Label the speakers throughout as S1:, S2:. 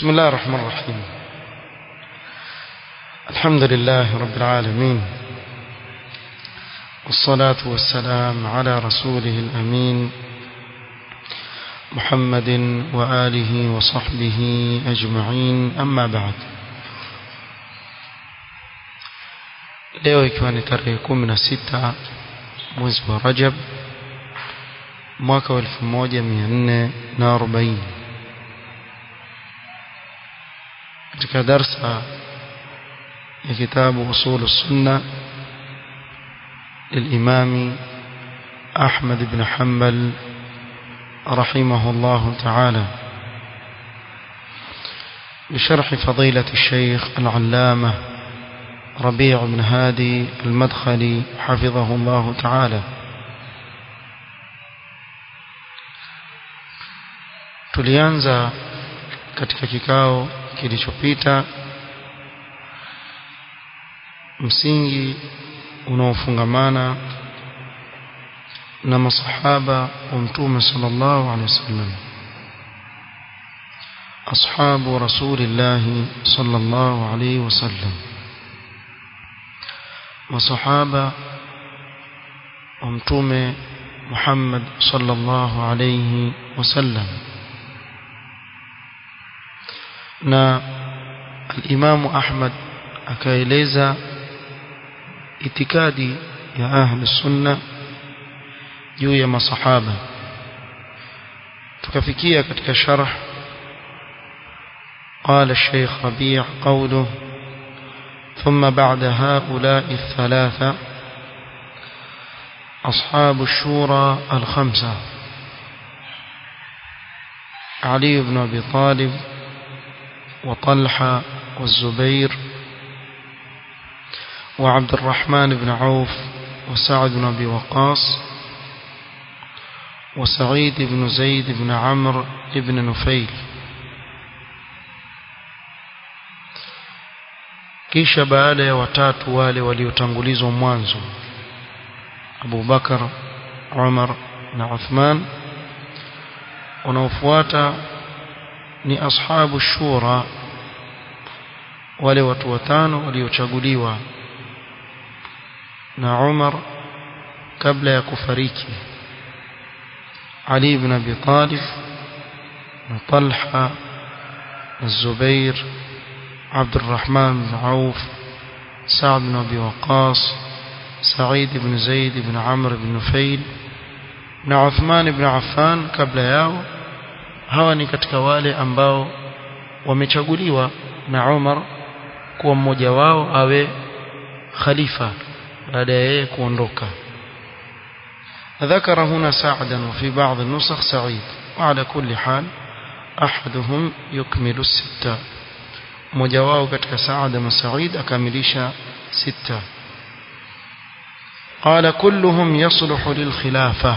S1: بسم الله الرحمن الرحيم الحمد لله رب العالمين والصلاة والسلام على رسوله الأمين محمد وآله وصحبه أجمعين أما بعد leo ikiwa ni tarehe kumi na sita mwezi wa rajab mwaka wa elfu moja mia nne na arobaini katika darsa ya kitabu usulu sunna للإمام أحمد بن حنبل رحمه الله تعالى بشرح فضيلة الشيخ العلامة ربيع بن هادي المدخلي حفظه الله تعالى tulianza katika kikao kilichopita msingi unaofungamana na masahaba wa mtume sallallahu alaihi wasallam ashabu rasulillah sallallahu alaihi wasallam masahaba wa mtume Muhammad sallallahu alaihi wasallam na al-Imam Ahmad akaeleza itikadi ya ahli sunna juu ya masahaba tukafikia katika sharh قال الشيخ ربيع قوله ثم بعد هؤلاء الثلاثة أصحاب الشورى الخمسة علي بن أبي طالب وطلحة والزبير وعبد الرحمن بن عوف وسعد بن أبي وقاص وسعيد بن زيد بن عمرو بن نفيل kisha baada ya watatu wale waliotangulizwa mwanzo Abu Bakar Umar na Uthman wanaofuata ni ashabu shura wale watu watano waliochaguliwa na Umar kabla ya kufariki Ali ibn Abi Talib na Talha na Zubair عبد الرحمن بن عوف سعد بن أبي وقاص سعيد بن زيد بن عمرو بن نفيل na Uthman ibn Affan kabla yao hawa ni katika wale ambao wamechaguliwa na Umar kuwa mmoja wao awe khalifa baada ya yeye kuondoka ذكر هنا سعدا وفي بعض النسخ سعيد وعلى كل حال أحدهم يكمل الستة mmoja wao katika Saad na Said akamilisha sita قال كلهم يصلح للخلافة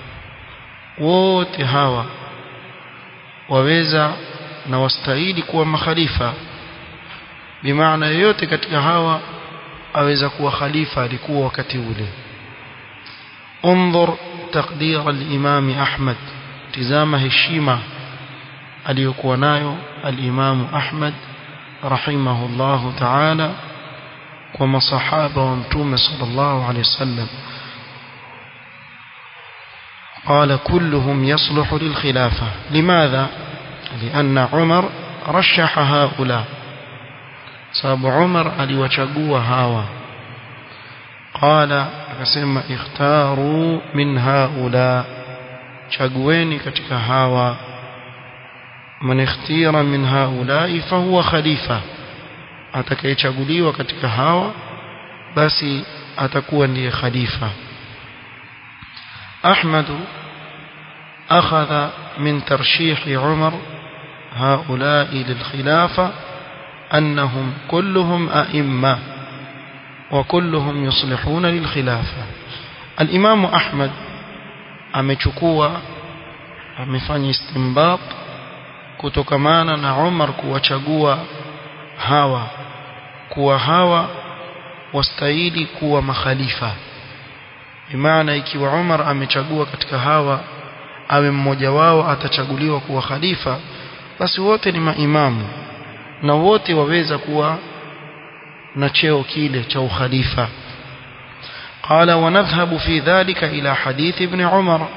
S1: wote hawa waweza na wastahili kuwa makhalifa bimaana yoyote katika hawa aweza kuwa khalifa alikuwa wakati ule انظر تقدير الإمام أحمد تزام هشيمة aliyokuwa nayo al-Imam Ahmad رحمه الله تعالى وما صحابة ومتومة صلى الله عليه وسلم قال كلهم يصلح للخلافة لماذا؟ لأن عمر رشح هؤلاء صاب عمر aliwachagua hawa قال akasema اختاروا من هؤلاء chagueni katika hawa man ikhtira min haulai fahuwa khalifa atakayechaguliwa katika hawa basi atakuwa ndiye khalifa Ahmad akhadha min tarshih Umar haulai lilkhilafa annahum kulluhum a'imma wa kulluhum yuslihuna lilkhilafa al-Imam Ahmad amechukua amefanya istinbat kutokamana na Umar kuwachagua hawa kuwa hawa wastahili kuwa makhalifa bimaana ikiwa Umar amechagua katika hawa awe mmoja wao atachaguliwa kuwa khalifa basi wote ni maimamu na wote waweza kuwa na cheo kile cha ukhalifa قال ونذهب في ذلك إلى حديث ابن عمر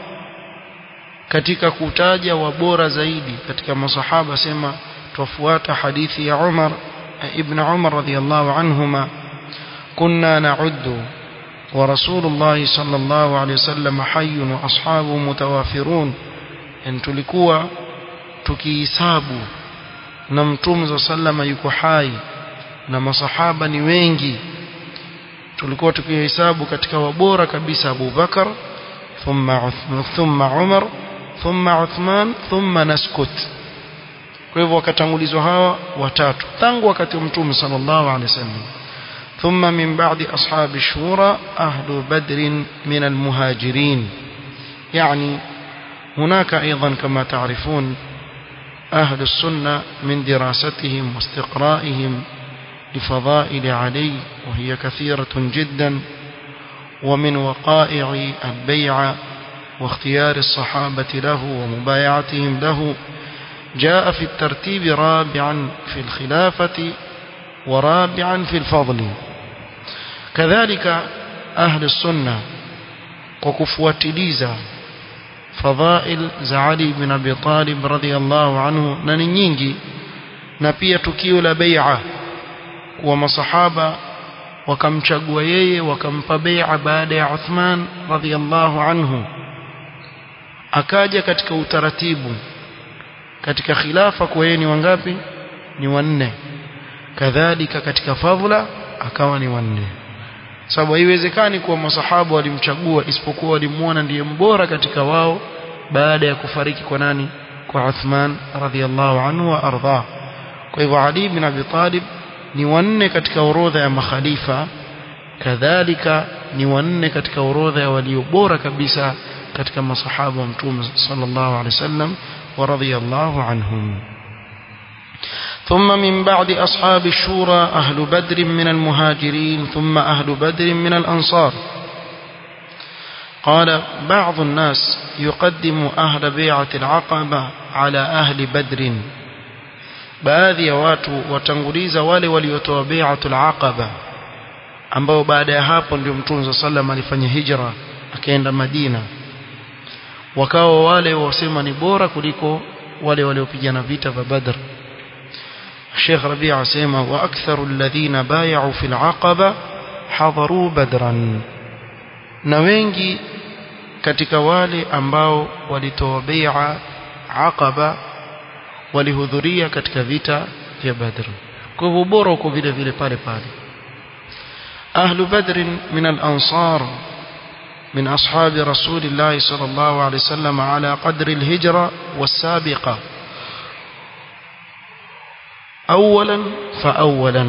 S1: katika kutaja wabora zaidi katika masahaba sema tufuata hadithi ya Umar ibn Umar radhiyallahu anhuma kunna na'uddu wa rasulullah sallallahu alayhi wasallam hayyun wa ashabu mutawafirun en tulikuwa tukihisabu na mtume sallama yuko hai na masahaba ni wengi tulikuwa tukihesabu katika wabora kabisa Abu Bakar thumma Uthman thumma Umar thumma Uthman thumma naskut kwa hivyo wakatangulizwa hawa watatu tangu wakati wa mtume sallallahu alaihi wasallam ثم من بعد أصحاب الشورى أهل بدر من المهاجرين يعني هناك أيضا كما تعرفون أهل السنة من دراستهم واستقرائهم لفضائل علي وهي كثيرة جدا ومن وقائع البيعة واختيار الصحابة له ومبايعتهم له جاء في الترتيب رابعا في الخلافة ورابعا في الفضل كذلك أهل السنة وكفواتليزا فضائل زعلي بن أبي طالب رضي الله عنه ننينجي نبي تكيو لبيعة ومصحابة wakamchagua yeye wakampa bai'a baada ya Uthman radhiallahu anhu akaja katika utaratibu katika khilafa kwa yeye ni wangapi ni wanne kadhalika katika fadhila akawa ni wanne sababu haiwezekani kuwa masahaba walimchagua isipokuwa walimuona ndiye mbora katika wao baada ya kufariki kwa nani kwa Uthman radhiallahu anhu wa ardha kwa hivyo Ali bin Abi Talib ni wanne katika orodha ya makhalifa kadhalika ni wanne katika orodha ya walio bora kabisa katika masahaba wa mtume sallallahu alaihi wasallam wa radhiyallahu anhum ثم من بعد أصحاب الشورى أهل بدر من المهاجرين ثم أهل بدر من الأنصار قال بعض الناس يقدم أهل بيعة العقبة على أهل بدر baadhi ya watu watanguliza wale waliotoa bai'atul aqaba ambao baada ya hapo ndio mtume sallam alifanya hijra akaenda Madina wakawa wale wasema ni bora kuliko wale waliopigana vita vya Badr Sheikh Rabi' asema wa aktharu alladhina bay'u fil aqaba hadaru badran na wengi katika wale ambao walitoa bai'a aqaba walihudhuria katika vita vya Badr kwa hivyo bora uko vile vile pale pale ahlu badr min al-ansar من أصحاب رسول الله صلى الله عليه وسلم على قدر الهجرة والسابقة أولا فأولا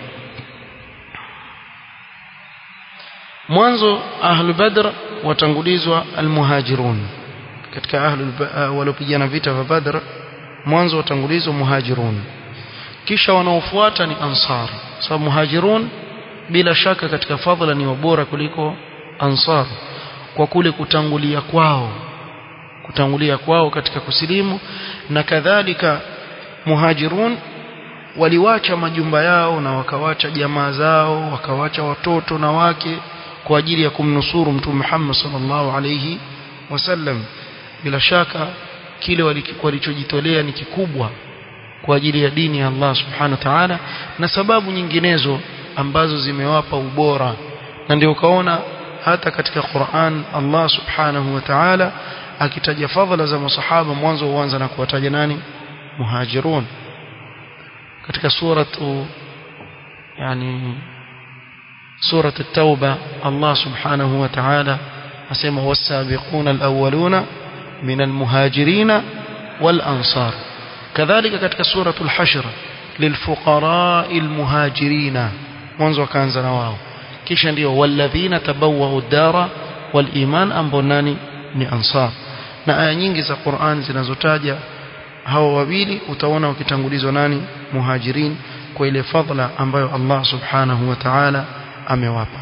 S1: mwanzo ahlu badr watangulizwa almuhajirun katika ahlu waliopigana vita vya badr mwanzo watangulizwa muhajirun kisha wanaofuata ni ansar sababu muhajirun bila shaka katika fadhila ni wabora kuliko ansar kwa kule kutangulia kwao kutangulia kwao katika kusilimu na kadhalika muhajirun waliwacha majumba yao na wakawacha jamaa zao wakawacha watoto na wake kwa ajili ya kumnusuru mtume Muhammad sallallahu alayhi wasallam bila shaka kile walichojitolea ni kikubwa kwa ajili ya dini ya Allah subhanahu wa ta'ala na sababu nyinginezo ambazo zimewapa ubora na ndio ukaona hata katika Qur'an Allah subhanahu wa ta'ala akitaja fadhila za masahaba mwanzo huanza na kuwataja nani muhajirun katika suratu yani سورة التوبة الله سبحانه وتعالى أسمى والسابقون الأولون من المهاجرين والأنصار كذلك كتك سورة الحشر للفقراء المهاجرين منذ كان زنواه kisha ndio walladhina tabawwa'u ad-dara wal iman ambao nani ni ansar na aya nyingi za Qur'an zinazotaja hawa wawili utaona wakitangulizwa nani muhajirin kwa ile fadhila ambayo Allah subhanahu wa ta'ala amewapa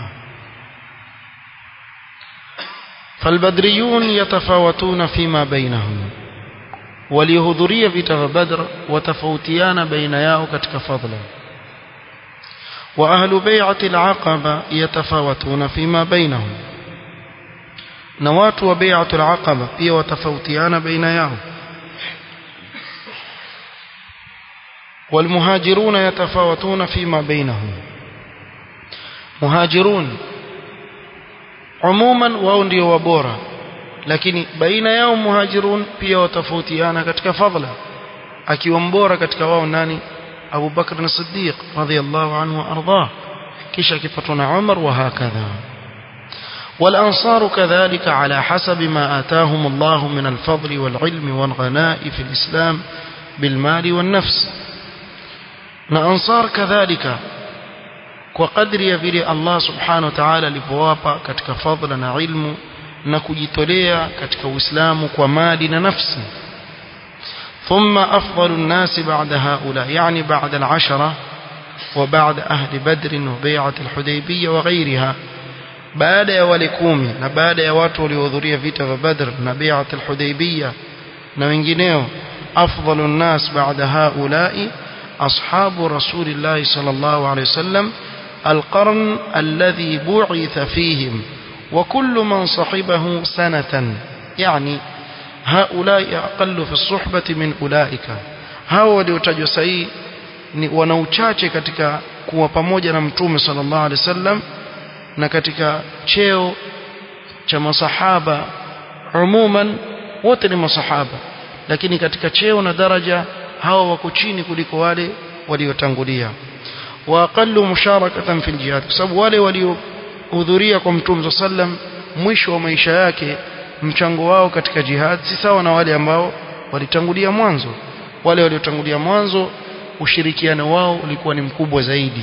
S1: فالبدريون يتفاوتون فيما بينهم waliohudhuria vita vya Badr watafautiana baina yao katika fadhila wa ahlu bai'ati al-aqaba yatafawatuna fima bainahum na watu wa bai'atu al-aqaba pia watafautiana baina yao والمهاجرون يتفاوتون فيما بينهم مهاجرون عموما wao ndio wabora lakini baina yao muhajirun pia watafautiana katika fadhila akiwa mbora katika wao nani Abu Bakr as-Siddiq radhiyallahu anhu arda kisha kifatwa na Umar wa hakadha والأنصار كذلك على حسب ما آتاهم الله من الفضل والعلم والغناء في الإسلام بالمال والنفس na ansar kadhalika kwa kadri ya vile Allah subhanahu wa ta'ala alivyowapa katika fadhila na ilmu na kujitolea katika Uislamu kwa mali na nafsi ثم أفضل الناس بعد هؤلاء يعني بعد العشرة وبعد أهل بدر وبيعة الحديبية وغيرها بعد يا ولكومي بعد يا watu waliohudhuria vita vya Badr na بيعة الحديبية na wengineo أفضل الناس بعد هؤلاء أصحاب رسول الله صلى الله عليه وسلم القرن الذي بعث فيهم وكل من صحبه سنة يعني هؤلاء أقل في الصحبة من أولئك hao waliotajwa sahihi ni wana uchache katika kuwa pamoja na mtume sallallahu alaihi wasallam na katika cheo cha masahaba umuman wote ni masahaba lakini katika cheo na daraja hao wako chini kuliko wale waliotangulia wa aqallu musharakatan fil jihad kwa sababu wale waliohudhuria kwa mtume sallam mwisho wa maisha yake mchango wao katika jihad si sawa na wale ambao walitangulia mwanzo wale waliotangulia mwanzo ushirikiano wao ulikuwa ni mkubwa zaidi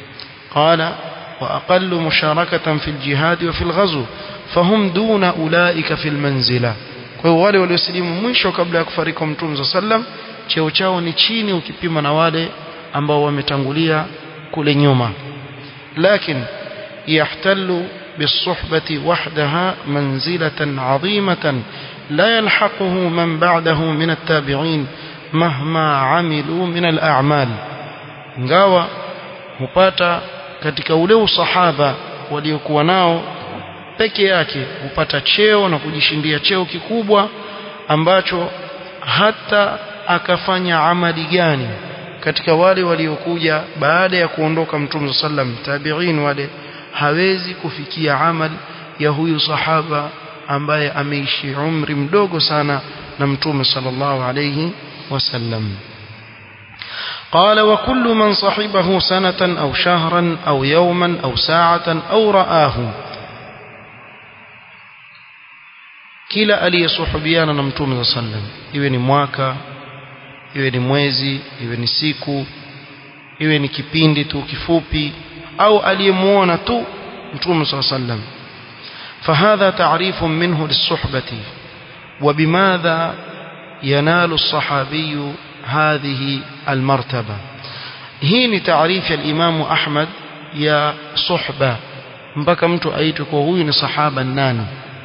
S1: qala wa aqallu musharakatan fil jihad wa fil ghazw fahum duna ulaika fil manzila kwa hiyo wale waliosilimu mwisho kabla ya kufariki mtume sallam cheo chao ni chini ukipima na wale ambao wametangulia kule nyuma lakini yahtallu بالصحبة وحدها منزلة عظيمة لا يلحقه من بعده من التابعين مهما عملوا من الأعمال ngawa hupata katika ule usahaba waliokuwa nao peke yake hupata cheo na kujishindia cheo kikubwa ambacho hata akafanya amali gani katika wale waliokuja baada ya kuondoka mtume sallam tabi'in wale hawezi kufikia amal ya huyu sahaba ambaye ameishi umri mdogo sana na mtume sallallahu alayhi wasallam قال وكل من صحبه سنة أو شهرا أو يوما أو ساعة أو رآه kila aliyesuhubiana na mtume صلى الله عليه وسلم iwe ni mwaka iwe ni mwezi iwe ni siku iwe ni kipindi tu kifupi au aliyemuona tu mtume صلى الله عليه وسلم فهذا تعريف منه للصحبة وبماذا ينال الصحابي هذه المرتبة هي تعريف الإمام أحمد يا صحبة mpaka mtu aitwe kwa huyu ni sahaba nani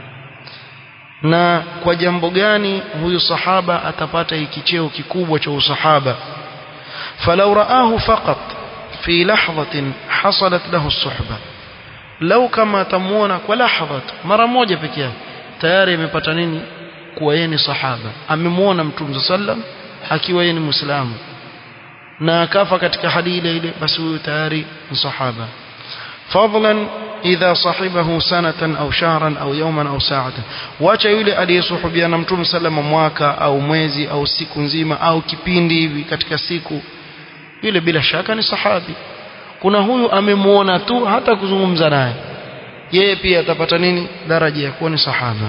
S1: na kwa jambo gani huyu sahaba atapata hiki cheo kikubwa cha usahaba falau raahu faqat fi lahzatin hasalat lahu suhba lau kama atamuona kwa lahdha mara moja peke yake tayari amepata nini kuwa yeye ni sahaba amemuona mtume sallam akiwa yeye ni muislamu na akafa katika hali ile ile basi huyo tayari ni sahaba fadlan idha sahibahu sanatan au shahran au yawman au sa'atan wacha yule aliyesuhubiana mtume sallama mwaka au mwezi au siku nzima au kipindi hivi katika siku yule bila shaka ni sahabi kuna huyu amemuona tu hata kuzungumza naye yeye pia atapata nini daraja ya kuwa ni sahaba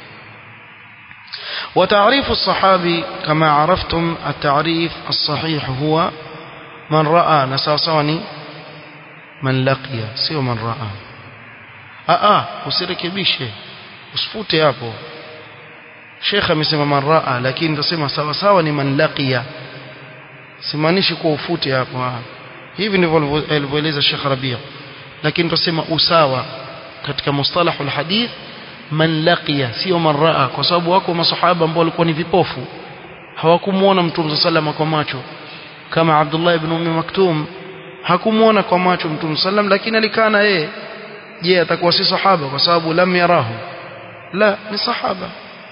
S1: وتعريف الصحابي كما عرفتم التعريف الصحيح هو من رأى نساساني من لقي سيو من رأى aa usirekebishe usifute hapo Sheikh amesema man raa lakini ndosema sawa sawa ni man laqiya simaanishi kwa ufute hapo hivi ndivyo alivyoeleza Sheikh Rabia lakini ndosema usawa katika mustalahul hadith man laqiya sio man raa kwa sababu wako masahaba ambao walikuwa ni vipofu hawakumuona mtume sallam kwa macho kama Abdullah ibn Ummi Maktum hakumuona kwa macho mtume sallam lakini alikaa na yeye je atakuwa si sahaba kwa sababu lam yarahu la ni sahaba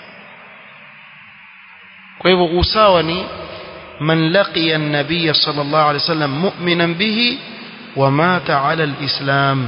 S1: kwa hivyo usawa ni man laqiya an-nabiy sallallahu alayhi wasallam mu'minan bihi wa mata ala al-islam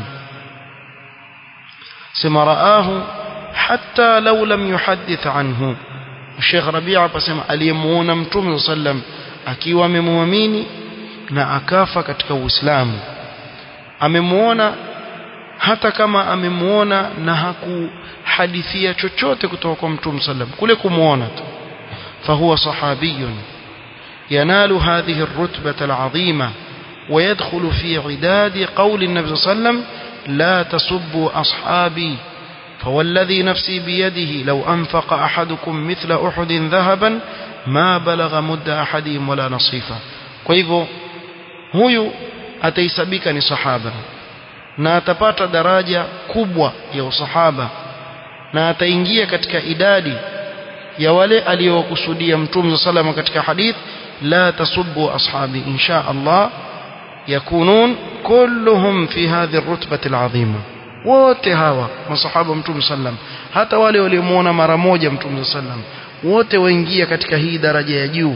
S1: sema raahu hatta law lam yuhaddith anhu Sheikh Rabi'a pasema aliyemuona mtume sallam akiwa amemwamini na akafa katika Uislamu amemuona hata kama amemuona na hakuhadithia chochote kutoka kwa mtume sallam kule kumuona tu فهو صحابي ينال هذه الرتبة العظيمة ويدخل في عداد قول النبي صلى الله عليه وسلم لا تسبوا أصحابي فوالذي نفسي بيده لو أنفق أحدكم مثل أحد ذهبا ما بلغ مد أحدهم ولا نصيفا كيفو huyu ataisabika ni sahaba na atapata daraja kubwa ya usahaba na ataingia katika idadi ya wale aliyowakusudia mtume salama katika hadith la tasubbu ashabi insha Allah yakunun kulluhum fi hadhi ar-rutbati al-azima wote hawa masahaba mtume sallam hata wale waliomuona mara moja mtume sallam wote waingia katika hii daraja ya juu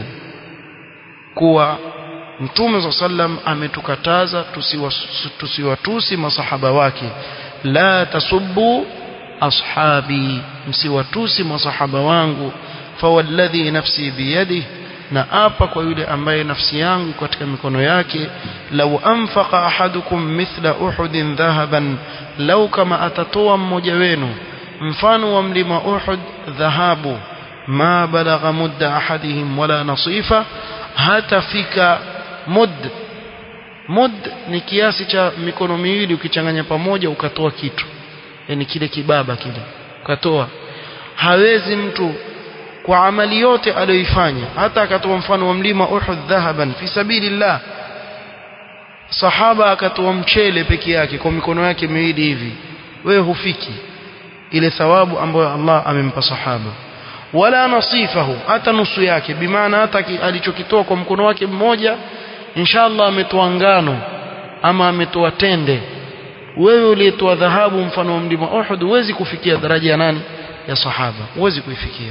S1: kuwa mtume sallam ametukataza tusiwatusi masahaba wake la tasubbu ashabi msiwatusi masahaba wangu fawalladhi nafsi biyadihi na apa kwa yule ambaye nafsi yangu katika mikono yake lau anfaqa ahadukum mithla uhudin dhahaban lau kama atatoa mmoja wenu mfano wa mlima uhud dhahabu ma balagha mudda ahadihim wala nasifa hatafika mud mud ni kiasi cha mikono miwili ukichanganya pamoja ukatoa kitu yani kile kibaba kile ukatoa hawezi mtu kwa amali yote aliyoifanya hata akatoa mfano wa mlima Uhud dhahaban fi sabilillah sahaba akatoa mchele peke yake kwa mikono yake miwili hivi wewe hufiki ile thawabu ambayo Allah amempa sahaba wala nasifahu hata nusu yake bimaana hata alichokitoa kwa mkono wake mmoja inshallah ametoa ngano ama ametoa tende wewe uliyetoa dhahabu mfano wa mlima Uhud huwezi kufikia daraja ya nani ya sahaba huwezi kuifikia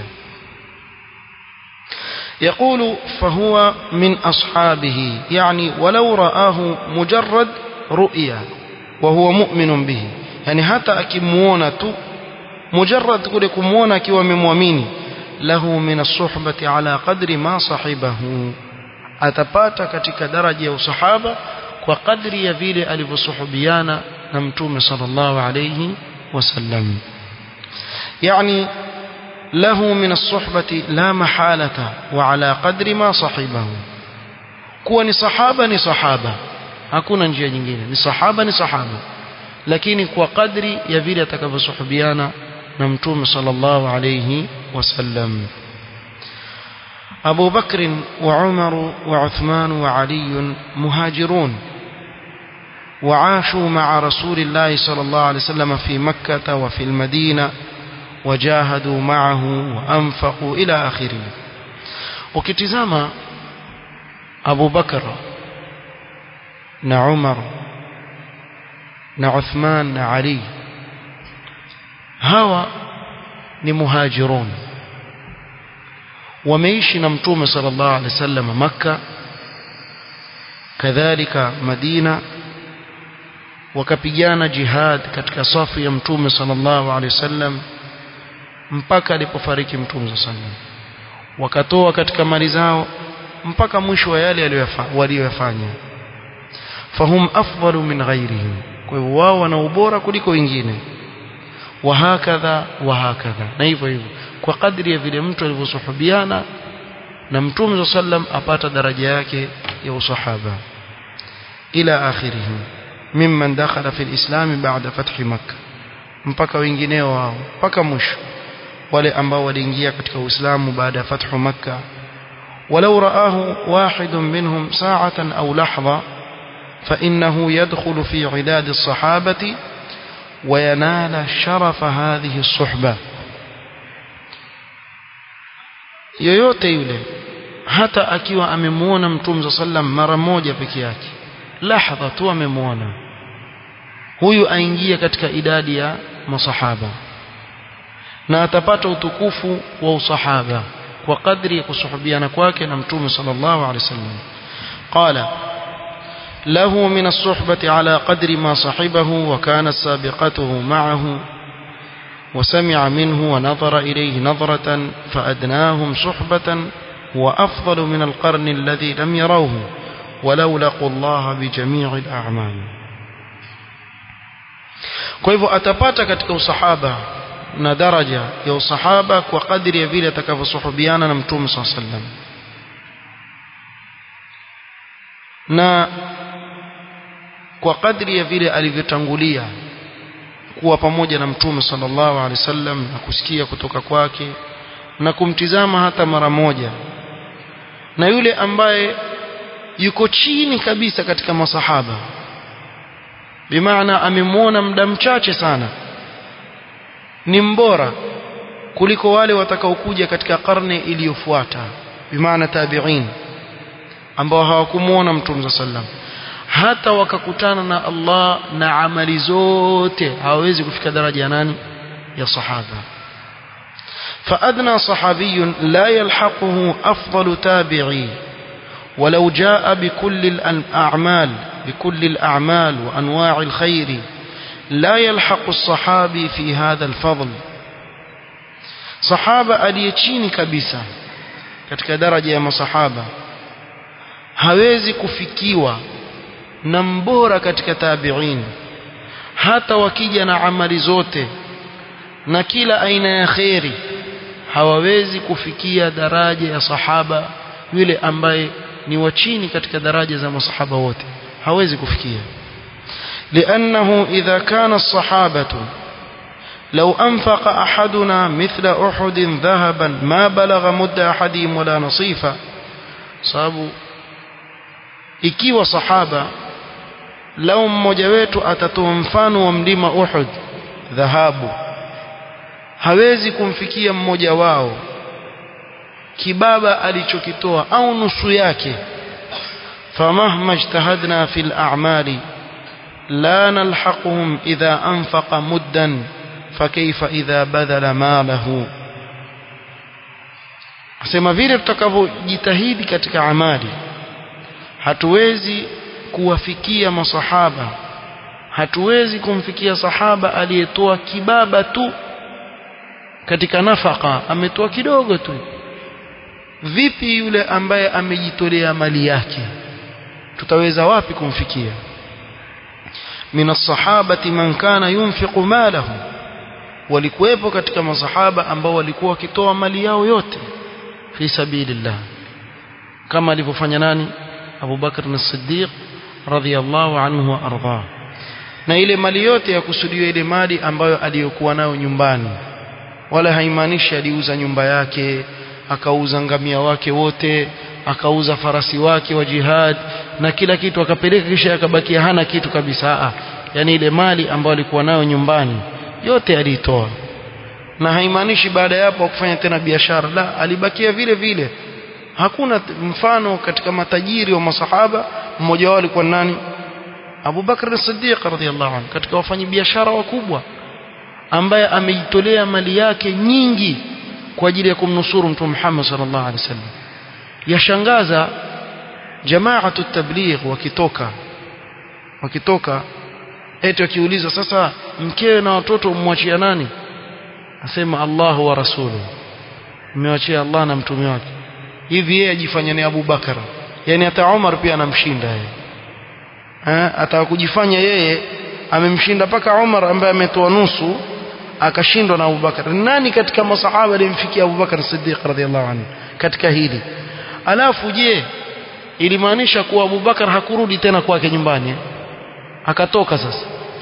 S1: يقول فهو من أصحابه يعني ولو رآه مجرد رؤيا وهو مؤمن به يعني حتى أكمونا مجرد كل كمونا كيو ممومين له من الصحبة على قدر ما صحبه atapata katika daraja ya usahaba kwa kadri ya vile alivyosuhubiana na mtume sallallahu alayhi wasallam yani له من الصحبة لا محالة وعلى قدر ما صحبه kuwa ni sahaba ni sahaba hakuna njia nyingine ni sahaba ni sahaba lakini kwa kadri ya vile atakavyosuhubiana na mtume sallallahu alayhi wasallam أبو بكر وعمر وعثمان وعلي مهاجرون وعاشوا مع رسول الله صلى الله عليه وسلم في مكة وفي المدينة وجاهدوا معه وأنفقوا إلى آخره وكتزام أبو بكر نعمر نعثمان نعلي هوا نمهاجرون wameishi na mtume sallallahu alaihi wasallam makka kadhalika madina wakapigana jihad katika safu ya mtume sallallahu alaihi wasallam mpaka alipofariki mtume sallallahu alaihi wasallam wakatoa katika mali zao mpaka mwisho wa yale waliyofanya fahum afdalu min ghairihim kwa hivyo wao wana ubora kuliko wengine wahakadha wahakadha na hivyo hivyo kwa kadri ya vile mtu alivyosuhubiana na mtume sallam apata daraja yake ya usahaba ila akhirih mimman dakhala fi alislam ba'da fathi makkah mpaka wengineo wao mpaka mwisho wale ambao waliingia katika uislamu baada ya fathu makkah ولو رآه واحد منهم ساعة أو لحظة فإنه يدخل في عداد الصحابة وينال شرف هذه الصحبة yoyote yule hata akiwa amemuona mtume sallam mara moja peke yake lahdha tu amemuona huyu aingia katika idadi ya masahaba na atapata utukufu wa usahaba kwa kadri ya kusuhubiana kwake na mtume sallallahu alaihi wasallam qala له من الصحبة على قدر ما صحبه وكانت سابقته معه وسمع منه ونظر إليه نظرة فأدناهم صحبة وأفضل من القرن الذي لم يروه ولو لقوا الله بجميع الأعمال kwa hivyo atapata katika usahaba na daraja ya usahaba kwa kadri ya vile atakavyosuhubiana na mtume saa sallam na kwa kadri ya vile alivyotangulia kuwa pamoja na mtume sallallahu alaihi wasallam na kusikia kutoka kwake na kumtizama hata mara moja na yule ambaye yuko chini kabisa katika masahaba bimaana amemwona muda mchache sana ni mbora kuliko wale watakaokuja katika karne iliyofuata bimaana tabi'in ambao hawakumuona mtume sallam hata wakakutana na Allah na amali zote hawawezi kufika daraja ya nani ya sahaba فأدنى صحابي لا يلحقه أفضل تابعي ولو جاء بكل الأعمال بكل الأعمال وأنواع الخير لا يلحق الصحابي في هذا الفضل صحابة aliyechini kabisa katika daraja ya masahaba hawezi kufikiwa na mbora katika tabi'in hata wakija na amali zote na kila aina ya khairi hawawezi kufikia daraja ya sahaba yule ambaye ni wa chini katika daraja za masahaba wote hawezi kufikia لأنه إذا كان الصحابة لو أنفق أحدنا مثل أحد ذهبا ما بلغ مد أحدهم ولا نصيفا sababu ikiwa sahaba lau mmoja wetu atatoa mfano wa mlima Uhud dhahabu hawezi kumfikia mmoja wao kibaba alichokitoa au nusu yake famahma ijtahadna fil a'mali la nalhaquhum idha anfaqa muddan fakaifa idha badala malahu asema vile tutakavyojitahidi katika amali hatuwezi kuwafikia masahaba hatuwezi kumfikia sahaba aliyetoa kibaba tu katika nafaka ametoa kidogo tu vipi yule ambaye amejitolea mali yake tutaweza wapi kumfikia min as-sahabati man kana yunfiqu malahu walikuwepo katika masahaba ambao walikuwa wakitoa mali yao yote fi sabilillah kama alivyofanya nani Abu Bakr as-Siddiq radhiyallahu anhu wa ardhah na ile mali yote ya kusudiwa ile mali ambayo aliyokuwa nayo nyumbani wala haimaanishi aliuza nyumba yake akauza ngamia wake wote akauza farasi wake wa jihad na kila kitu akapeleka kisha akabakia hana kitu kabisa ah yani ile mali ambayo alikuwa nayo nyumbani yote aliitoa na haimaanishi baada ya hapo kufanya tena biashara la alibakia vile vile hakuna mfano katika matajiri wa masahaba mmoja wao alikuwa nani Abu Bakr as-Siddiq radhiyallahu anhu katika wafanyabiashara wakubwa ambaye amejitolea mali yake nyingi kwa ajili ya kumnusuru Mtume Muhammad sallallahu alaihi wasallam yashangaza jamaatu tabligh wakitoka wakitoka eti wakiulizwa sasa mkewe na watoto umwachia nani asema Allah wa rasuluhu mmewachia Allah na mtume wake hivi yeye ajifanya ni Abu Bakar yani hata Umar pia anamshinda yeye eh atakujifanya yeye amemshinda paka Umar ambaye ametoa nusu akashindwa na Abu Bakar nani katika masahaba alimfikia Abu Bakar Siddiq radhiallahu anhu katika hili alafu je ilimaanisha kuwa Abu Bakar hakurudi tena kwake nyumbani eh? akatoka sasa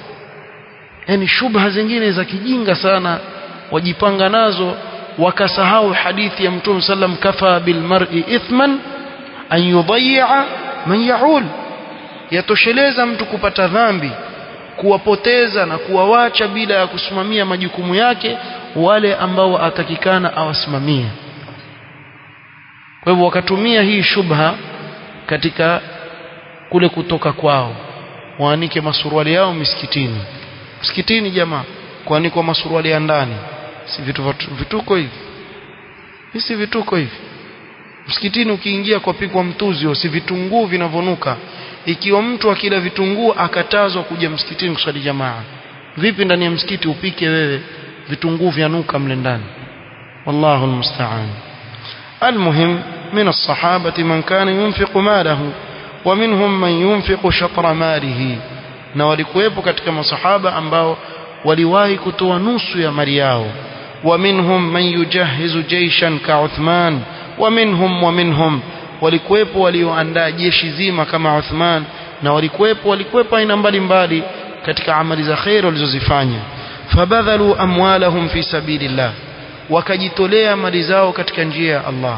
S1: yani shubha zingine za kijinga sana wajipanga nazo wakasahau hadithi ya Mtume sallam kafa bil mar'i ithman an yudayya man yaul yatosheleza mtu kupata dhambi kuwapoteza na kuwawacha bila ya kusimamia majukumu yake wale ambao atakikana awasimamie kwa hivyo wakatumia hii shubha katika kule kutoka kwao waanike masuruali yao misikitini msikitini jamaa kuanikwa masuruali ya ndani si vitu vituko hivi si vituko hivi msikitini ukiingia kwa pikwa mtuzi si vitunguu vinavonuka ikiwa mtu akila vitunguu akatazwa kuja msikitini kuswali jamaa vipi ndani ya msikiti upike wewe vitunguu vyanuka mle ndani wallahu almusta'an المهم من الصحابة من كان ينفق ماله ومنهم من ينفق شطر ماله na walikuwepo katika masahaba ambao waliwahi kutoa nusu ya mali yao ومنهم من يجهز جيشا كعثمان ومنهم ومنهم walikuwepo walioandaa jeshi zima kama Uthman na walikuwepo walikuwepo aina mbalimbali katika amali za khair walizozifanya fabadhalu amwalahum fi sabilillah wakajitolea mali zao katika njia ya Allah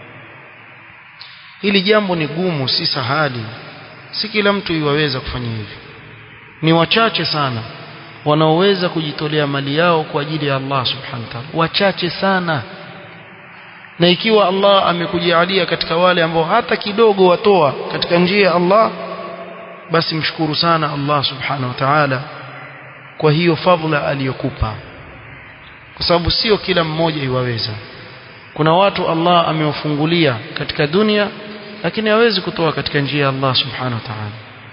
S1: hili jambo ni gumu si sahali si kila mtu iwaweza kufanya hivi ni wachache sana wanaoweza kujitolea mali yao kwa ajili ya Allah subhanahu wa ta'ala wachache sana na ikiwa Allah amekujalia katika wale ambao hata kidogo watoa katika njia ya Allah basi mshukuru sana Allah subhanahu wa ta'ala kwa hiyo fadhila aliyokupa kwa sababu sio kila mmoja iwaweza kuna watu Allah amewafungulia katika dunia lakini hawezi kutoa katika njia ya Allah subhanahu wa ta'ala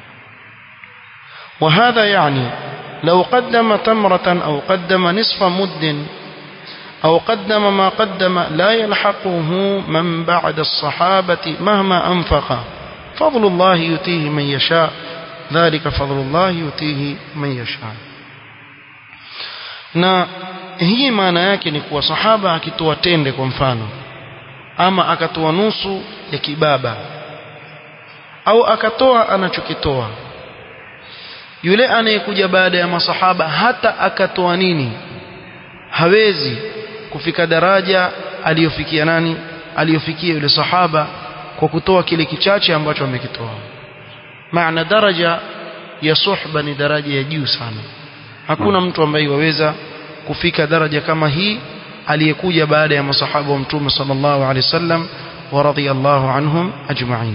S1: وهذا يعني لو قدم تمرة أو قدم نصف مد أو قدم ما قدم لا يلحقه من بعد الصحابة مهما أنفق فضل الله يتيه من يشاء ذلك فضل الله يتيه من يشاء na hii maana yake ni kuwa sahaba akitoa tende kwa mfano ama akatoa nusu ya kibaba au akatoa anachokitoa yule anayekuja baada ya masahaba hata akatoa nini hawezi kufika daraja aliyofikia nani aliyofikia yule sahaba kwa kutoa kile kichache ambacho amekitoa maana daraja ya suhba ni daraja ya juu sana hakuna mtu ambaye waweza kufika daraja kama hii aliyekuja baada ya masahaba wa mtume sallallahu alaihi wasallam wa radiyallahu anhum ajma'in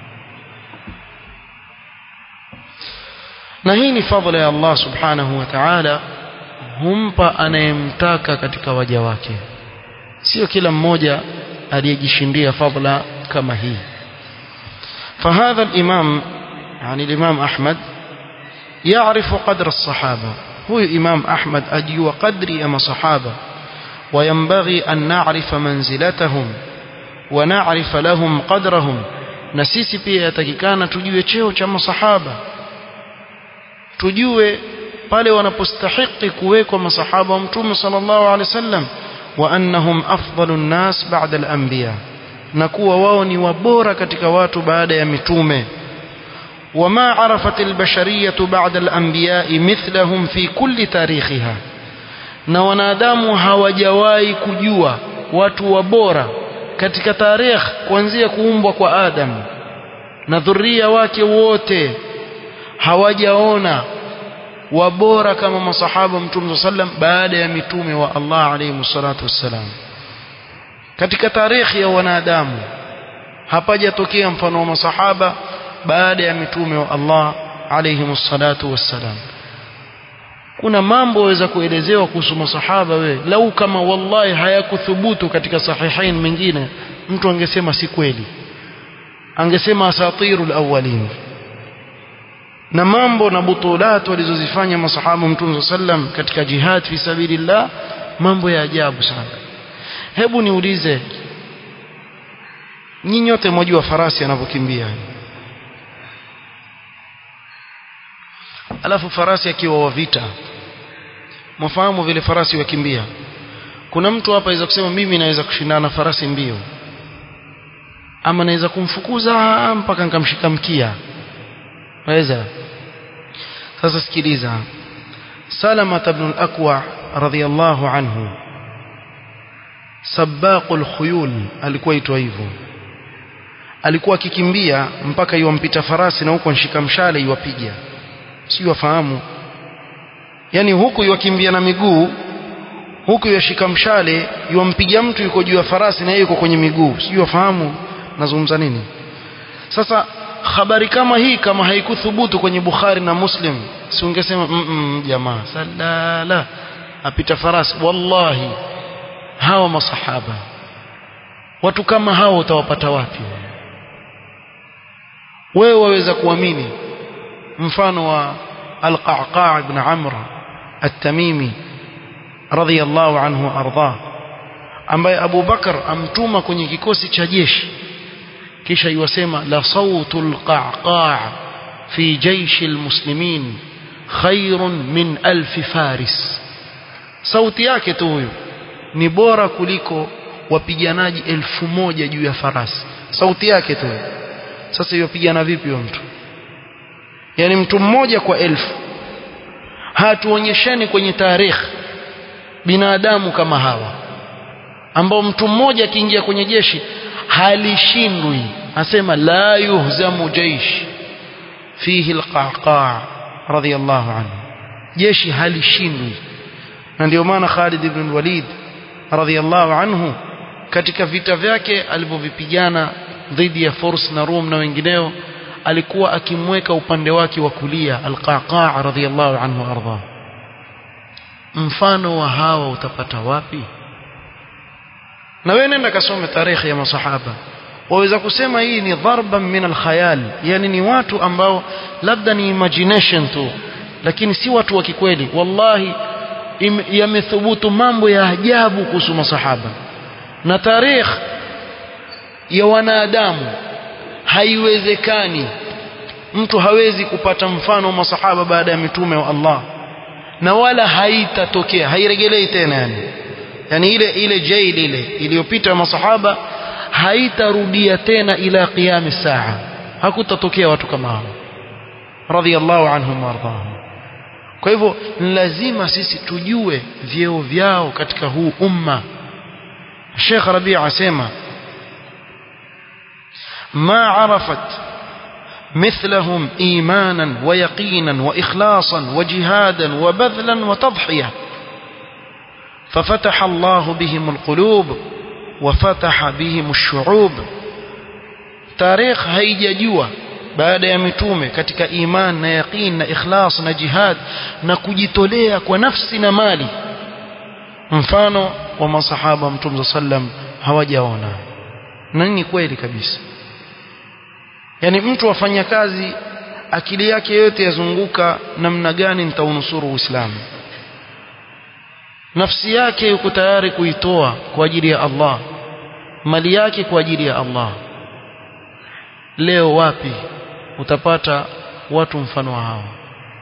S1: na hii ni fadhila ya Allah subhanahu wa ta'ala humpa anayemtaka katika waja wake sio kila mmoja aliyejishindia fadhila kama hii فهذا الإمام يعني الإمام أحمد يعرف قدر الصحابة هو إمام أحمد أجي وقدري أما صحابة وينبغي أن نعرف منزلتهم ونعرف لهم قدرهم نسيسي pia yatakikana tujue cheo cha masahaba tujue pale wanapostahiki kuwekwa masahaba wa mtume sallallahu alaihi wasallam wa annahum afdalun nas ba'da al-anbiya na kuwa wao ni wabora katika watu baada ya mitume وما عرفت البشرية بعد الأنبياء مثلهم في كل تاريخها na wanadamu hawajawahi kujua watu wabora katika tarehe kuanzia kuumbwa kwa Adam na dhuria wake wote hawajaona wabora kama masahaba mtume sallam baada ya mitume wa Allah alayhi salatu wassalam katika tarehe ya wanadamu hapajatokea mfano wa masahaba baada ya mitume wa Allah alayhi salatu wassalam kuna mambo waweza kuelezewa kuhusu masahaba we lau kama wallahi hayakuthubutu katika sahihain mengine mtu angesema si kweli angesema asatirul awwalin na mambo na butulat walizozifanya masahaba mtume sallam katika jihad fi sabilillah mambo ya ajabu sana hebu niulize nyinyi nyote mwajua farasi anavyokimbia alafu farasi akiwa wa vita mwafahamu vile farasi wakimbia kuna mtu hapa aweza kusema mimi naweza kushindana na farasi mbio ama naweza kumfukuza mpaka nikamshika mkia waweza sasa sikiliza salama ibn al-aqwa radhiyallahu anhu sabaqul khuyul alikuwa itwa hivyo alikuwa akikimbia mpaka iwampita farasi na huko nshika mshale iwapiga sio wafahamu yani huku iwakimbia na miguu huku yashika mshale yuampiga mtu yuko juu ya farasi na yeye yuko kwenye miguu sijui wafahamu nazungumza nini sasa habari kama hii kama haikuthubutu kwenye Bukhari na Muslim si ungesema mm -mm, jamaa salala apita farasi wallahi hawa masahaba watu kama hao utawapata wapi wewe waweza kuamini mfano wa al-Qa'qa' ibn Amr at-Tamimi radhiyallahu anhu arda ambaye Abu Bakar amtuma kwenye kikosi cha jeshi kisha iwasema la sautul qa'qa' fi jaysh almuslimin khairun min alf faris sauti yake tu huyo ni bora kuliko wapiganaji elfu moja juu ya farasi sauti yake tu sasa yopigana vipi huyo mtu yani mtu mmoja kwa elfu hatuonyesheni kwenye tarehe binadamu kama hawa ambao mtu mmoja akiingia kwenye jeshi halishindwi asema la yuhzamu jaish fihi alqaqa radiyallahu anhu jeshi halishindwi na ndio maana Khalid ibn Walid radiyallahu anhu katika vita vyake alivyovipigana dhidi ya Furs na Rum na wengineo alikuwa akimweka upande wake wa kulia alqaqa radiyallahu anhu arda mfano wa hawa utapata wapi na wewe nenda kasome tarehe ya masahaba waweza kusema hii ni dharban min alkhayal yani ni watu ambao labda ni imagination tu lakini si watu wa kikweli wallahi yamethubutu mambo ya ajabu kuhusu masahaba na tarehe ya wanadamu haiwezekani mtu hawezi kupata mfano wa masahaba baada ya mitume wa Allah na wala haitatokea hairegelei tena yani yani ile ile jail ile iliyopita masahaba haitarudia tena ila qiyam saa hakutatokea watu kama hao radhiallahu anhum wardahum kwa hivyo lazima sisi tujue vyeo vyao katika huu umma Sheikh Rabi' asema ما عرفت مثلهم إيمانا ويقينا وإخلاصا وجهادا وبذلا وتضحية ففتح الله بهم القلوب وفتح بهم الشعوب تاريخ haijajua baada ya mitume katika iman na yaqin na ikhlas na jihad na kujitolea kwa nafsi na mali mfano wa masahaba mtume sallam hawajaona na ni kweli kabisa yani mtu afanya kazi akili yake yote yazunguka namna gani nitaunusuru Uislamu nafsi yake yuko tayari kuitoa kwa ajili ya Allah mali yake kwa ajili ya Allah leo wapi utapata watu mfano wa hawa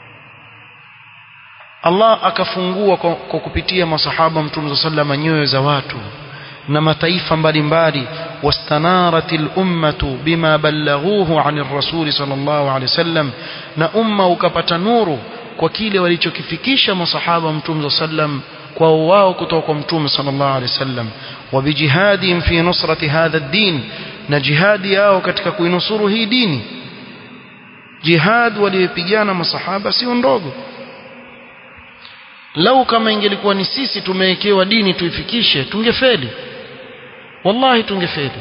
S1: Allah akafungua kwa, kwa kupitia masahaba mtume sallama nyoyo za watu na mataifa mbalimbali واستنارت الأمة بما بلغوه عن الرسول صلى الله عليه وسلم na umma ukapata nuru kwa kile walichokifikisha masahaba mtume sallam kwa wao kutoka kwa mtume sallallahu alaihi wasallam wabijihadihim fi nusrati hadha ad-din na jihadi yao katika kuinusuru hii dini jihad waliyopigana masahaba sio ndogo lau kama ingelikuwa ni sisi tumewekewa dini tuifikishe tungefeli wallahi tungefeli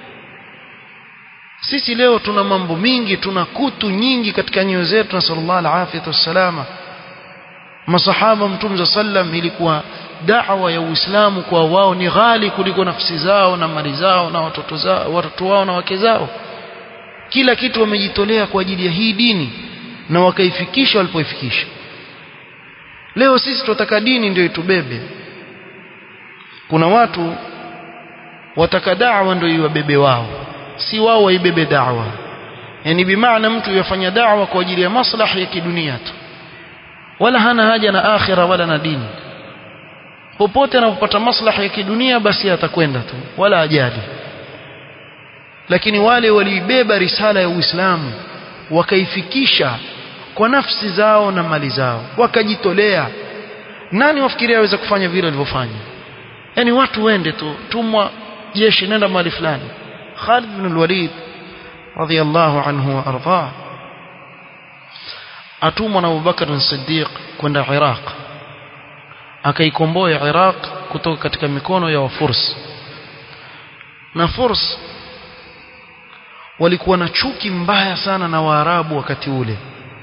S1: sisi leo tuna mambo mingi tuna kutu nyingi katika nyoyo zetu na sallallahu alaihi wasallam masahaba mtume sallam ilikuwa da'wa ya Uislamu kwa wao ni ghali kuliko nafsi zao na mali zao na watoto zao watoto wao na wake zao kila kitu wamejitolea kwa ajili ya hii dini na wakaifikisha walipoifikisha leo sisi tunataka dini ndio itubebe kuna watu wataka da'wa ndio iwabebe wao si wao waibebe da'wa yani bimaana mtu yafanya da'wa kwa ajili ya maslahi ya kidunia tu wala hana haja na akhira wala na dini popote anapopata maslahi ya kidunia basi atakwenda tu wala ajali lakini wale waliibeba risala ya Uislamu wakaifikisha kwa nafsi zao na mali zao wakajitolea nani wafikiria aweza kufanya vile walivyofanya yani watu wende tu tumwa jeshi nenda mahali fulani Khalid bin al-Walid radiyallahu anhu wa arda atumwa na Abu Bakar as-Siddiq kwenda Iraq akaikomboa Iraq kutoka katika mikono ya Wafurs na Furs walikuwa na chuki mbaya sana na Waarabu wakati ule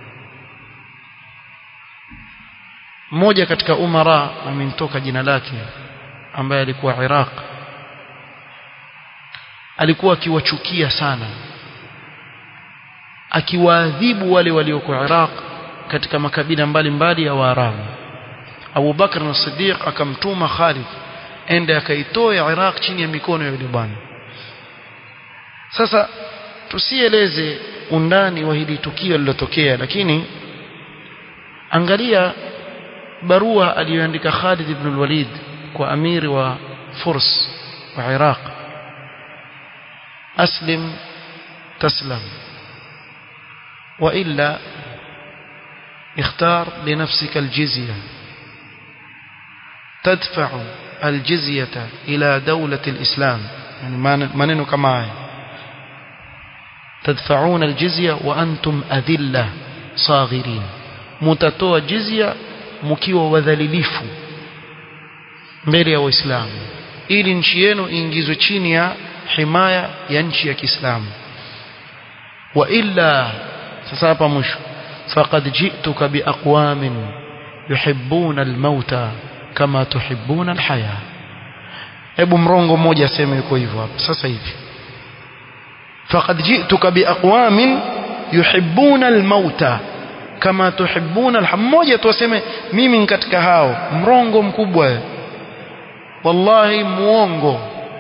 S1: mmoja katika umara amemtoka jina lake ambaye alikuwa Iraq alikuwa akiwachukia sana akiwaadhibu wale walioko Iraq katika makabila mbalimbali ya Waarabu Abu Bakr as-Siddiq akamtuma Khalid ende akaitoa Iraq chini ya mikono ya yule bwana sasa tusieleze undani wa hili tukio lilotokea lakini angalia barua aliyoandika Khalid ibn al-Walid kwa amiri wa Furs wa Iraq aslim taslam وإلا اختار لنفسك الجزية تدفع الجزية إلى دولة الإسلام يعني maneno kama haya تدفعون الجزية وأنتم أذلة صاغرين mutatoa jizya mkiwa wadhalilifu mbele ya waislamu ili nchi yenu iingizwe chini ya himaya ya nchi ya Kiislamu wa illa sasa hapa mwisho faqad ji'tuka biaqwamin yuhibbuna almauta kama tuhibbuna alhaya hebu mrongo mmoja aseme yuko hivyo hapa sasa hivi faqad ji'tuka biaqwamin yuhibbuna almauta kama tuhibbuna alhaya mmoja tu aseme mimi ni katika hao mrongo mkubwa wallahi muongo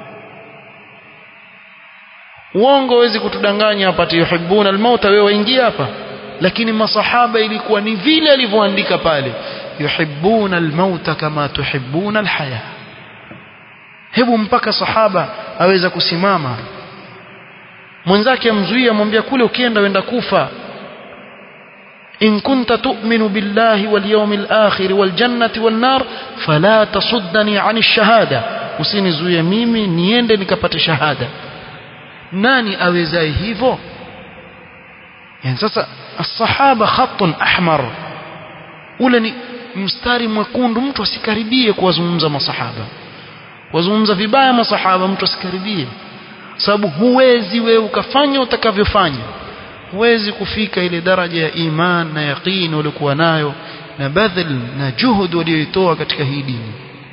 S1: uongo hawezi kutudanganya hapa yuhibbuna almauta wewe waingia hapa lakini masahaba ilikuwa ni vile alivyoandika pale yuhibbuna almauta kama tuhibbuna alhaya hebu mpaka sahaba aweza kusimama mwenzake amzuia amwambia kule ukienda wenda kufa in kunta tu'minu billahi wal yawmil akhir wal jannati wan nar fala tasuddani 'ani ash-shahada usinizuie mimi niende nikapate shahada nani awezaye hivyo yani sasa الصحابه خط احمر ule ni mstari mwekundu mtu asikaribie kuwazungumza masahaba wazungumza vibaya masahaba mtu asikaribie sababu huwezi wewe ukafanya utakavyofanya huwezi kufika ile daraja ya iman na yaqeen uliokuwa nayo na badhil na juhud walioitoa katika hii dini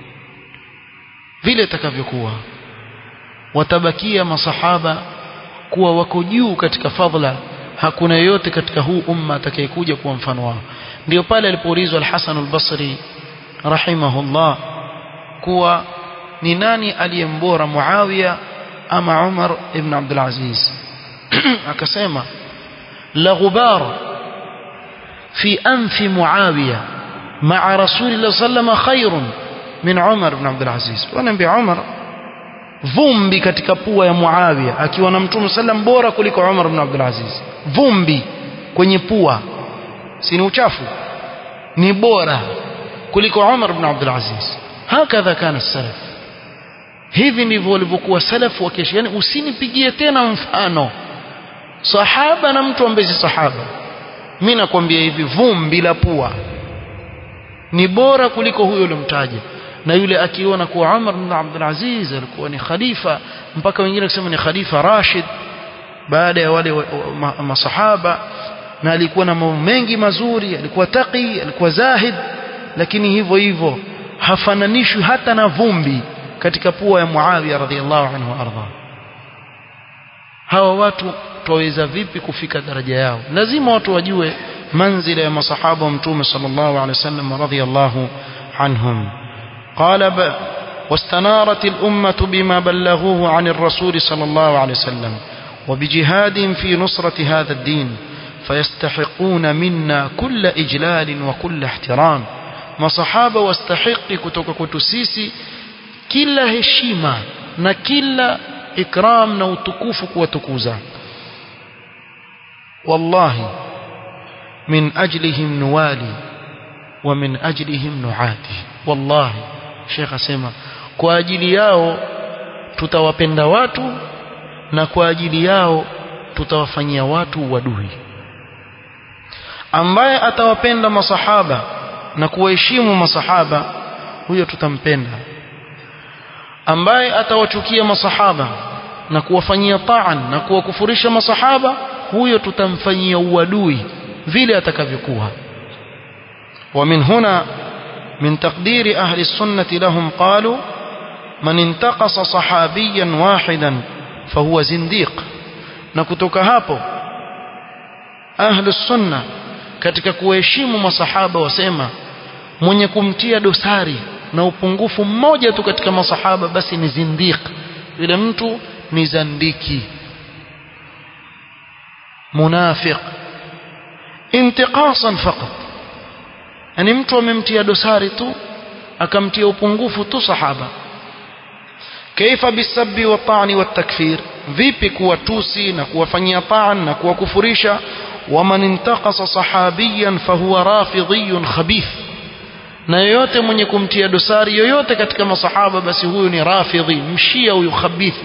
S1: vile itakavyokuwa watabakia masahaba kuwa wako juu katika fadhila hakuna yeyote katika huu umma atakayekuja kuwa mfano wao ndio pale alipoulizwa al-Hasan al-Basri rahimahullah kuwa ni nani aliyembora Muawiya ama Umar ibn Abdul Aziz akasema la ghubar fi anfi Muawiya ma'a Rasulillah sallallahu khairun min Umar ibn Abdul Aziz wanaambia Umar vumbi katika pua ya Muawiya akiwa na Mtume sallam bora kuliko Umar ibn Abdul Aziz vumbi kwenye pua si ni uchafu ni bora kuliko Umar ibn Abdul Aziz hakadha kana salaf hivi ndivyo walivyokuwa salafu wa kesho yani usinipigie tena mfano sahaba na mtu ambaye si sahaba mimi nakwambia hivi vumbi la pua ni bora kuliko huyo ulimtaja na yule akiona kuwa Umar ibn Abdul Aziz alikuwa ni khalifa mpaka wengine kusema ni khalifa Rashid baada ya wale masahaba na alikuwa na mambo mengi mazuri alikuwa taqi alikuwa zahid lakini hivyo hivyo hafananishwi hata na vumbi katika pua ya Muawiya radhiallahu anhu arda hawa watu twaweza vipi kufika daraja yao lazima watu wajue manzila ya masahaba wa mtume sallallahu alaihi wasallam radhiallahu anhum قال واستنارت الأمة بما بلغوه عن الرسول صلى الله عليه وسلم وبجهاد في نصرة هذا الدين فيستحقون منا كل إجلال وكل احترام ما صحابة واستحق كتوك كتسيسي كلا هشيمة نكلا إكرام نوتكوفك وتكوزا والله من أجلهم نوالي ومن أجلهم نعادي والله Sheikh asema kwa ajili yao tutawapenda watu na kwa ajili yao tutawafanyia watu wadui ambaye atawapenda masahaba na kuwaheshimu masahaba huyo tutampenda ambaye atawachukia masahaba na kuwafanyia taan na kuwakufurisha masahaba huyo tutamfanyia uadui vile atakavyokuwa ومن هنا من تقدير أهل السنة لهم قالوا من انتقص صحابيا واحدا فهو زنديق نكتك هابو أهل السنة katika kuheshimu masahaba wasema mwenye kumtia dosari na upungufu mmoja tu katika masahaba basi ni zindiq yule mtu ni zandiki munafiq intiqasan faqat yani mtu amemtia dosari tu akamtia upungufu tu sahaba kaifa bisabbi wa ta'ni wa takfir vipi kuwatusi na kuwafanyia ta'an na kuwakufurisha waman intaqasa sahabiyan fahuwa rafidhiyun khabith na yoyote mwenye kumtia dosari yoyote katika masahaba basi huyu ni rafidhi mshia huyu khabithi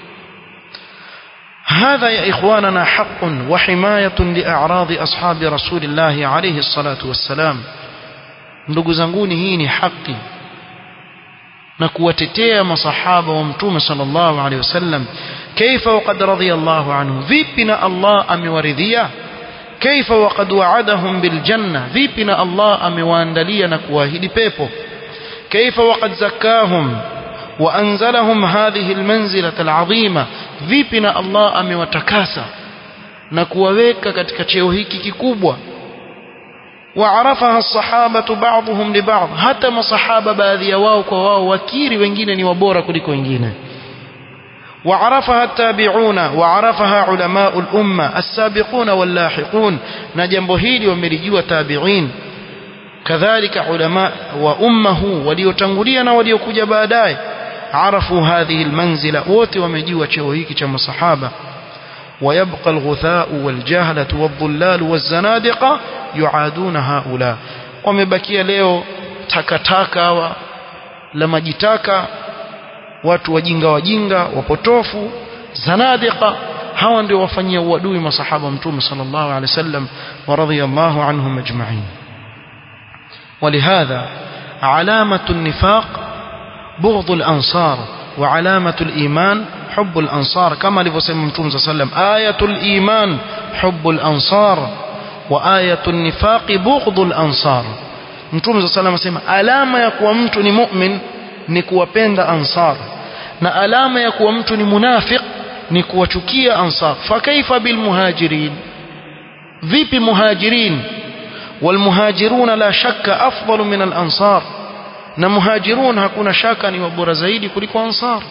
S1: هذا يا إخواننا حق وحماية لأعراض أصحاب رسول الله عليه الصلاة والسلام ndugu zanguni hii ni haki na kuwatetea masahaba wa mtume sallallahu alaihi wasallam kaifa waqad radiyallahu anhu vipi na Allah amewaridhia kaifa waqad wa'adahum bil janna vipi na Allah amewaandalia na kuahidi pepo kaifa waqad zakahum wa anzalahum hadhihi al manzilata al azima vipi na Allah amewatakasa na kuwaweka katika cheo hiki kikubwa وعرفها الصحابة بعضهم لبعض حتى مصحابة baadhi ya wao kwa wao wakiri wengine ni wabora kuliko wengine وعرفها التابعون وعرفها علماء الأمة السابقون واللاحقون نجنب هيلي ومرجوا تابعين كذلك علماء وأمه وليتنغلينا وليكوج بعداي عرفوا هذه المنزلة ووتي ومجيوا شوهيك كما صحابة ويبقى الغثاء والجهلة والضلال والزنادقة يعادون هؤلاء wamebakia leo takataka wa la majitaka watu wajinga wajinga wapotofu zanadiqa hawa ndio wafanyia uadui masahaba mtume sallallahu alaihi wasallam wa radiyallahu anhum ajma'in ولهذا علامة النفاق بغض الأنصار وعلامة الإيمان حب الأنصار كما لفسم متوم صلى الله عليه وسلم آية الإيمان حب الأنصار وآية النفاق بغض الأنصار متوم صلى الله عليه وسلم alama ya kuwa mtu ni mu'min ni kuwapenda ansar na alama ya kuwa mtu ni munafiq ni kuwachukia ansar fakaifa bilmuhajirin vipi muhajirin والمهاجرون لا شك أفضل من الأنصار na muhajirun hakuna shaka ni wabora zaidi kuliko ansar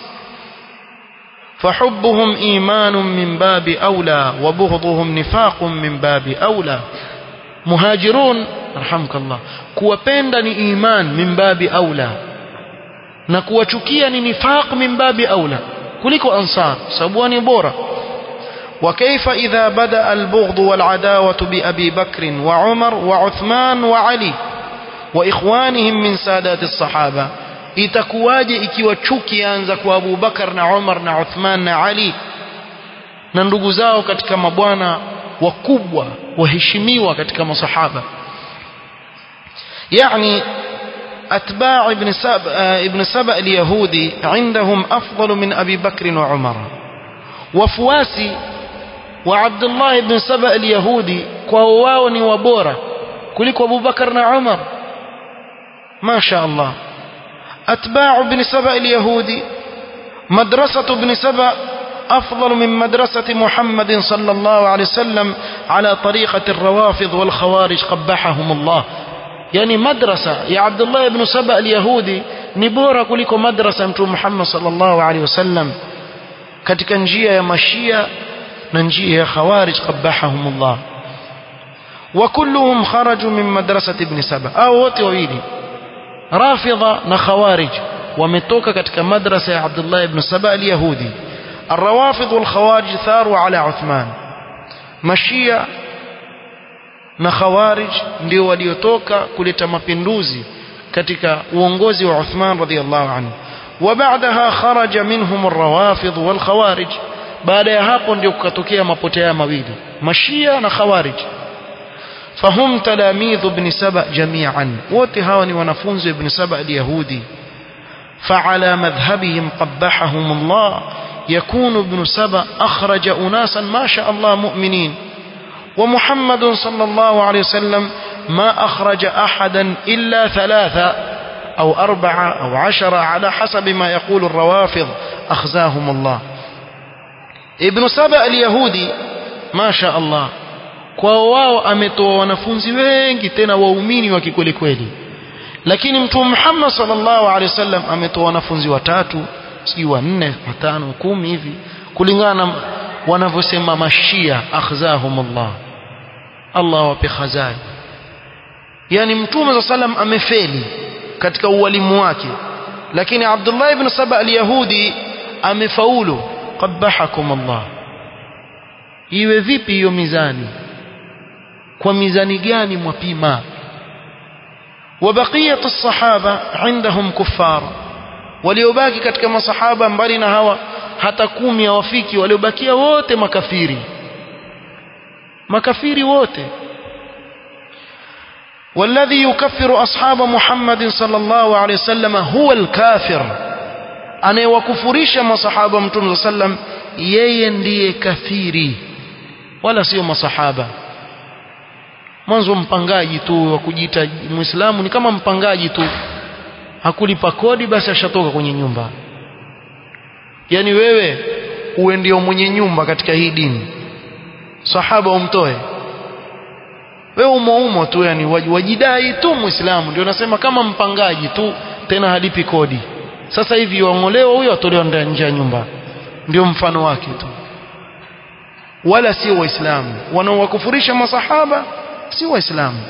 S1: فحبهم إيمان من باب أولى وبغضهم نفاق من باب أولى مهاجرون رحمك الله kuwapenda ni iman min babi aula na kuwachukia ni nifaq min babi aula kuliko ansar sababu ni bora وكيف إذا بدأ البغض والعداوة بأبي بكر وعمر وعثمان وعلي وإخوانهم من سادات الصحابة itakuwaje ikiwa chuki yaanza kwa Abu Bakar na Umar na Uthman na Ali na ndugu zao katika mabwana wakubwa waheshimiwa katika masahaba يعني أتباع ابن سبأ ابن سبأ اليهودي عندهم أفضل من أبي بكر وعمر وفواسي وعبد الله بن سبأ اليهودي كواوني وبورا كلك أبو بكر وعمر ما شاء الله أتباع ابن سبأ اليهودي مدرسة ابن سبأ أفضل من مدرسة محمد صلى الله عليه وسلم على طريقة الروافض والخوارج قبحهم الله يعني مدرسة يا عبد الله بن سبأ اليهودي نبورا كلكو مدرسة متوم محمد صلى الله عليه وسلم katika njia ya mashia na njia ya khawarij qabbahahumullah wa kulluhum kharaju min madrasati ibn saba au wote wawili rafidha na khawarij wametoka katika madrasa ya Abdullah ibn Saba al-Yahudi الروافض والخوارج ثاروا على عثمان mashia na khawarij ndio waliotoka kuleta mapinduzi katika uongozi wa Uthman radhiallahu anhu وبعدها خرج منهم الروافض والخوارج baada ya hapo ndio kukatokea mapotea mawili mashia na khawarij fahum talamidhu ibn saba jami'an wote hawa ni wanafunzi ibn saba al-yahudi فعلى مذهبهم قبحهم الله يكون ابن سبأ أخرج أناسا ما شاء الله مؤمنين ومحمد صلى الله عليه وسلم ما أخرج أحدا إلا ثلاثة أو أربعة أو عشرة على حسب ما يقول الروافض أخزاهم الله ابن سبأ اليهودي ما شاء الله kwa wao ametoa wanafunzi wengi tena waumini wa kikweli kweli lakini mtume Muhammad sallallahu alaihi wasallam ametoa wanafunzi watatu si wanne watano kumi hivi kulingana na wanavyosema mashia akhzahumullah Allah wape khazai yani mtume za salam amefeli katika ualimu wake lakini Abdullah ibn Saba al-Yahudi amefaulu qabahakum Allah iwe vipi hiyo mizani kwa mizani gani mwapima وبقية الصحابة عندهم كفار waliobaki katika masahaba mbali na hawa hata kumi hawafiki waliobakia wote makafiri makafiri wote والذي يكفر أصحاب محمد صلى الله عليه وسلم هو الكافر anayewakufurisha masahaba mtume sallam yeye ndiye kafiri wala sio masahaba mwanzo mpangaji tu wa kujiita muislamu ni kama mpangaji tu hakulipa kodi basi ashatoka kwenye nyumba yani wewe uwe ndio mwenye nyumba katika hii dini sahaba umtoe wewe umo umo tu yani wajidai tu muislamu ndio nasema kama mpangaji tu tena halipi kodi sasa hivi waongolewa huyo atolewa nje ya nyumba ndio mfano wake tu wala sio waislamu wanaowakufurisha masahaba si waislamu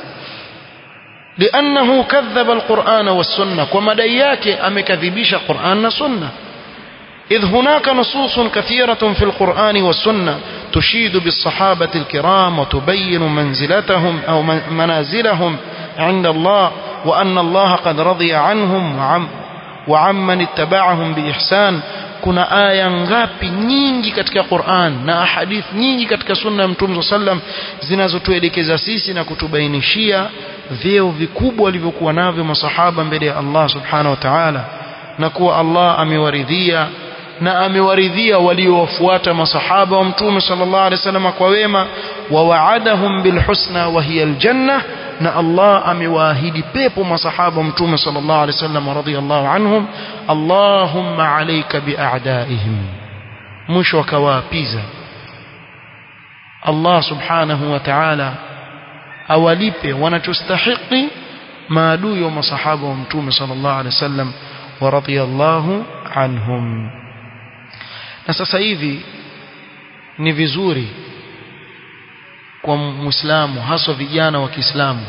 S1: لأنه كذب القرآن والسنة وما دياك أمكذبيش قرآن والسنة إذ هناك نصوص كثيرة في القرآن والسنة تشيد بالصحابة الكرام وتبين منزلتهم أو منازلهم عند الله وأن الله قد رضي عنهم وعم وعمن اتبعهم بإحسان kuna aya ngapi nyingi katika Qur'an na ahadith nyingi katika sunna ya Mtume sallam zinazotuelekeza sisi na kutubainishia vyeo vikubwa walivyokuwa navyo masahaba mbele ya Allah subhanahu wa ta'ala na kuwa Allah amewaridhia na amewaridhia waliowafuata masahaba wa Mtume sallallahu alaihi wasallam kwa wema wa wa'adahum bilhusna wa hiya aljanna na Allah amewaahidi pepo masahaba mtume sallallahu alaihi wasallam radhiyallahu anhum Allahumma alayka bi'a'daihim mwisho akawaapiza Allah subhanahu wa ta'ala awalipe wanachostahiki maadui wa masahaba wa mtume sallallahu alaihi wasallam wa radhiyallahu anhum na sasa hivi ni vizuri kwa muislamu haswa vijana wa Kiislamu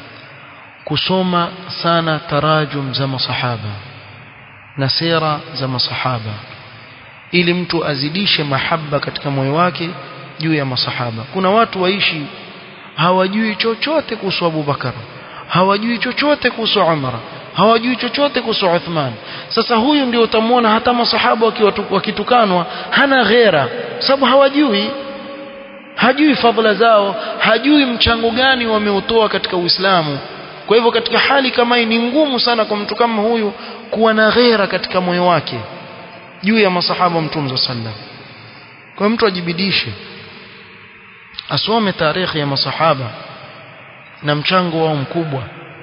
S1: kusoma sana tarajum za masahaba na sera za masahaba ili mtu azidishe mahaba katika moyo wake juu ya masahaba kuna watu waishi hawajui chochote kuhusu Abu Bakar hawajui chochote kuhusu Umar hawajui chochote kuhusu Uthman sasa huyu ndio utamwona hata masahaba wakitukanwa hana ghera sababu hawajui hajui fadhila zao hajui mchango gani wameutoa katika Uislamu kwa hivyo katika hali kama hii ni ngumu sana kwa mtu kama huyu kuwa na ghera katika moyo wake juu ya masahaba mtume sallam kwa mtu ajibidishe asome tarehe ya masahaba na mchango wao mkubwa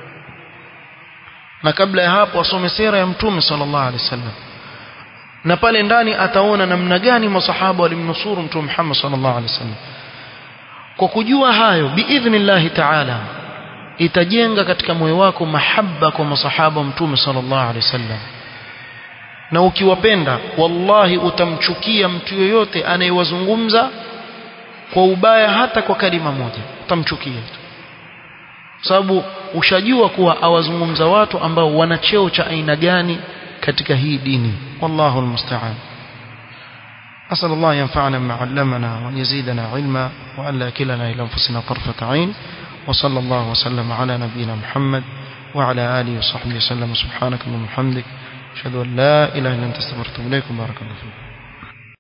S1: na kabla ya hapo asome sera ya mtume sallallahu alaihi wasallam na pale ndani ataona namna gani masahaba walimnusuru mtume Muhammad sallallahu alaihi wasallam kwa kujua hayo biidhnillahi ta'ala itajenga katika moyo wako mahaba kwa masahaba mtume sallallahu alaihi wasallam na ukiwapenda wallahi utamchukia mtu yoyote anayewazungumza kwa ubaya hata kwa kalima moja utamchukia tu sababu ushajua kuwa awazungumza watu ambao wana cheo cha aina gani katika hii dini wallahu almusta'an أسأل الله ينفعنا بما علمنا وأن يزيدنا علما وأن لا كلنا إلى أنفسنا طرفة عين وصلى الله وسلم على نبينا محمد وعلى آله وصحبه وسلم سبحانك اللهم وبحمدك أشهد أن لا إله إلا أنت استغفرك وأتوب إليك بارك الله فيكم